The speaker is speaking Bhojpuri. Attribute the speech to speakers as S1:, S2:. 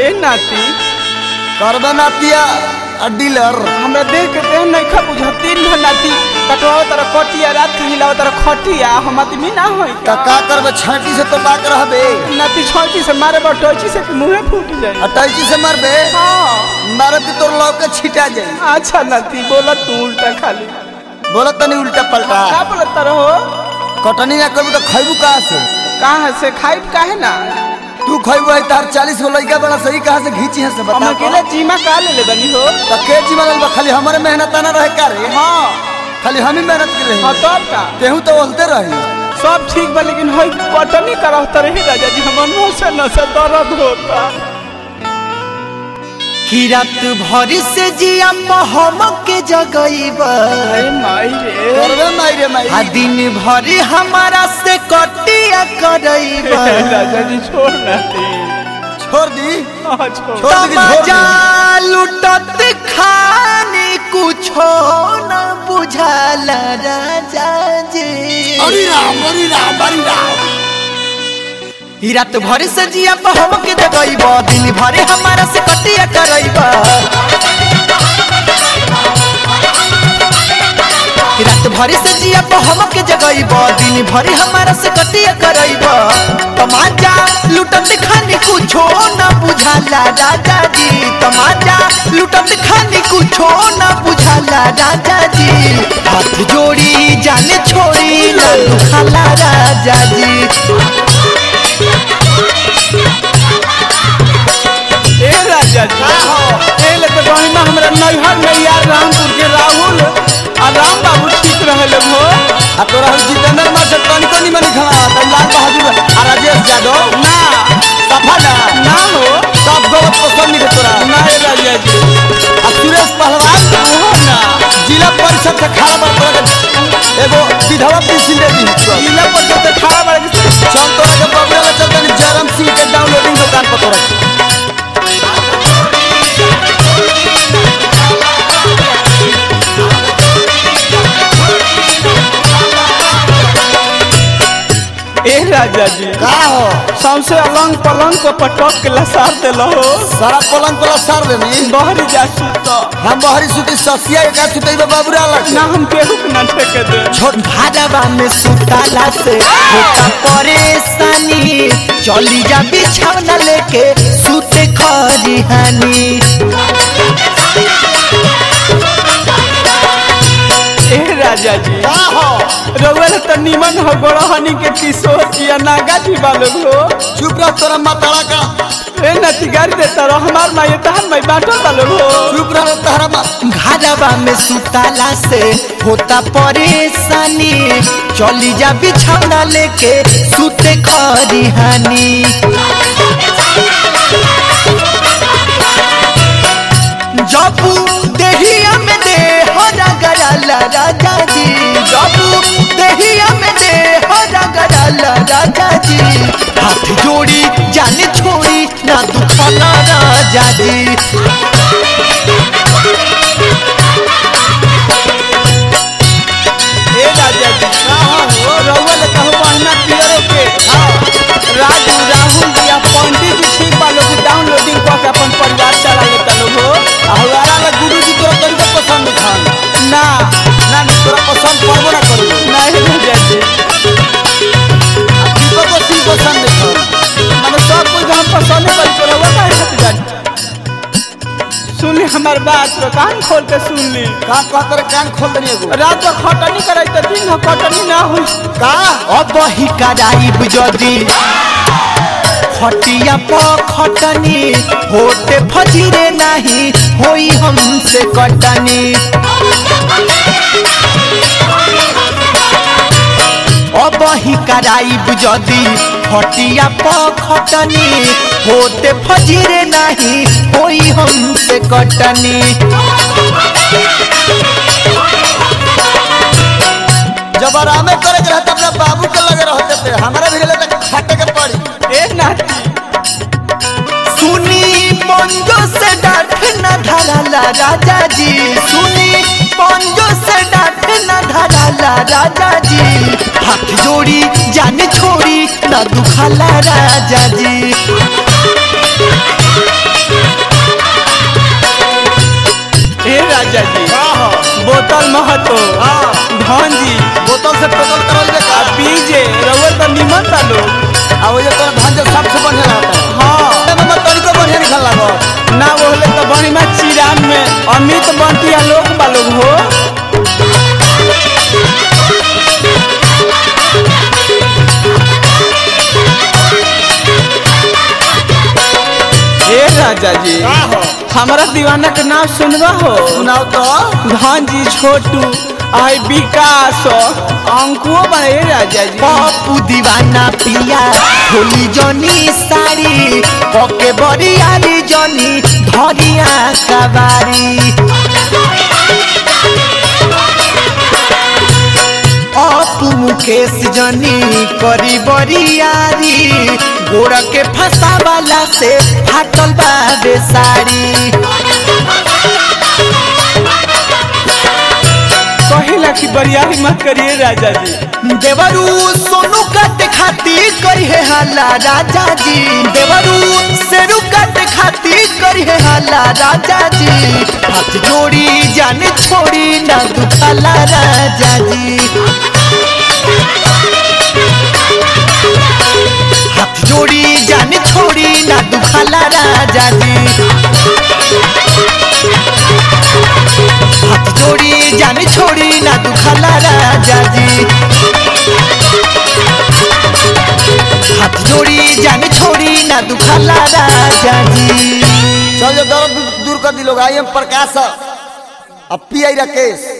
S1: ए नाती
S2: करबे नातिया आ डीलर
S1: हमरा देख के देह नहीं खा बुझा तीन भर नाती कटवाओ तारा कटिया रात के हिलाओ तारा खटिया हम आदमी ना होई
S2: त का करबे छाटी से तो बाक रहबे
S1: नाती छोटी से मारे बा टोची से मुंहे फूट जाए
S2: अटैची से मरबे
S1: हाँ
S2: मारे की तोर लौके छिटा जाई
S1: अच्छा नाती बोला तू उल्टा खाली
S2: बोला तनी उल्टा पलटा
S1: का बोलत रहो
S2: कटनी ना करबू तो खैबू कहाँ से
S1: कहाँ से खाई काहे ना
S2: तू खैबू है तार चालीस गो लड़का बड़ा सही कहाँ से घींची है से
S1: हम
S2: बता
S1: अकेले जीमा का ले ले बनी हो
S2: तो के जी बनल बा खाली हमारे मेहनत ना रहे का रे
S1: हाँ
S2: खाली हम ही मेहनत कर
S1: हाँ
S2: रही
S1: तब का
S2: तेहू तो बोलते रही
S1: सब ठीक बा लेकिन हई कटनी करत रही राजा जी हमर मुंह से न से दर्द होता
S3: कि रात भर से जिया हम के जगईबा
S1: अरे माई रे
S2: करबे माई रे माई
S3: आ दिन भर हमारा से कटिया करईबा
S1: राजा जी छोड़ ना दे
S2: छोड़ दी
S1: हाँ छोड़
S2: छोड़ दी कि छोड़
S3: तमाजा
S2: दी
S3: लुटत खाने कुछो न बुझाला राजा जी
S2: अरे राम अरे राम अरे राम
S3: ई रात भर से जिया हम के जगईबा दिन भर हमारा से कटिया करईबा रात भर से जिया हम के जगईब दिन भर हमारा से कटिया करईब तमाजा लुटत खानी कुछो न बुझाला राजा जी तमाजा लुटत खानी कुछो न बुझाला राजा जी हाथ जोड़ी जाने छोड़ी न दुखाला राजा जी
S1: ए राजा जी ए ले तो गहिमा हमरा नैहर में यार रामपुर के राहुल आ राम बाबू ठीक रहले हो
S2: आ तोरा हम जितेंद्र मार से तनी कोनी मनी खड़ा त लाल बहादुर आ राजेश यादव
S1: ना
S2: सफा ना
S1: ना हो
S2: सब गलत पसंद नहीं तोरा
S1: ना ए राजा जी
S2: आ सुरेश पहलवान
S1: हो ना
S2: जिला परिषद से खड़ा बड़ तोरा के एगो विधवा पेंशन दे दी
S1: जिला पर तो खड़ा बड़ के
S2: चल तोरा के बबुआ ले चल तनी जयराम सिंह के डाउनलोडिंग दुकान पर तोरा के।
S1: ए राजा जी
S2: का हो
S1: सबसे अलंग पलंग को पटक के लसार देलो हो
S2: सारा पलंग पला सार देनी
S1: बहरी जा सुत
S2: हम बहरी सुती ससिया के का सुतई बाबूरा लग
S1: ना हम केहू के ना ठेके दे
S3: छोट भाड़वा में सुताला से होता परेशानी चली जा बिछौना लेके सुते खरिहानी
S1: ए राजा जी
S2: का हो
S1: रउआ तो निमन हो गड़हनी के किशोर जी नागा जी बालोग हो
S2: चुप रह तोरा माताड़ा का
S1: ए नती गाड़ी देता रहो हमार माई तहर माई बाटल बालोग हो
S2: चुप रह तहरा मा
S3: घरवा में सुताला से होता परेशानी चली जा बिछौना लेके सुते खरिहानी जबू देहिया में दे हो रगड़ाला राजा जी जबू देहिया में दे हो रगड़ाला राजा जी हाथ जोड़ी जाने छोड़ी ना दुखाला राजा जी
S1: ए राजा जी कहाँ हो रउआ ले कहू महीना पियरो के हाँ राजू राहुल जी आ पंडित जी ठीक बालोग डाउनलोडिंग कऽ के अपन परिवार चला लेता लोग हो
S2: आ हवारा ला गुरु जी तोरा तनिको पसंद खान
S1: ना
S2: ना ना तोरा पसंद पड़बो ना करू
S1: नहीं राजा जी
S2: आ दीपको सिंह पसंद खान
S1: मैंने सब कुछ हम पसंद करी तो रउआ काहे खातिर जानी सुनली हमार बात तो कान खोल के सुन ली
S2: का कह तोरे कान खोल देनी एगो
S1: रात को खटनी करे तो दिन में खटनी ना हुई
S2: का
S3: अब ही कराइब जदी खटिया प खटनी होते फजीरे नहीं होई हमसे कटनी अब ही कराइब जदी खटिया प खटनी होते फजीरे नहीं होई हमसे कटनी
S2: जब आरामे करे के रहते अपना बाबू के लगे रहते थे हमारे भी लगे खाटे के पड़ी
S1: ए नाती
S3: सुनी पंजो से डांट न धराला राजा जी सुनी पंजो से डांट न धराला राजा जी हाथ जोड़ी जाने छोड़ी न दुखाला राजा जी
S1: जी
S2: हाँ हाँ
S1: बोतल महतो
S2: हाँ
S1: धन जी
S2: बोतल से टोटल करल दे
S1: आ
S2: का
S1: पीजे रउआ तो निमन ता लोग
S2: आ वो जो तोरा भांजे सबसे बढ़िया रहता है
S1: हाँ
S2: ए मामा तनिको बढ़िया निकल लागो
S1: ना बोले तो बड़ी में चिरान में अमित बनती है लोग बा लोग हो ए राजा जी
S2: हो
S1: हमारा दीवाना के नाम सुनवा हो
S2: सुनाओ तो
S1: धन जी छोटू आई विकास अंकुओ बने राजा जी
S3: पप्पू दीवाना पिया होली जनी साड़ी पके बरियारी जनी धरिया कबारी अपू मुकेश जनी करी बरियारी गोड़ के फसावाला से फाटल बाबे साड़ी
S1: कहिला कि बरियारी मत करिए राजा जी
S3: देवरू सोनू काटे खाती करी है हाला राजा जी देवरू सेरू काटे खाती करी है हाला राजा जी हाथ जोड़ी जाने छोड़ी ना दुखाला राजा जी हाथ जोड़ी जाने छोड़ी ना दुखाला राजा जी हाथ जोड़ी जाने छोड़ी ना दुखाला राजा जी हाथ जोड़ी जाने छोड़ी ना दुखाला राजा जी
S2: चल जो दर्द दूर कर दी लोग आई एम प्रकाश अब पी आई राकेश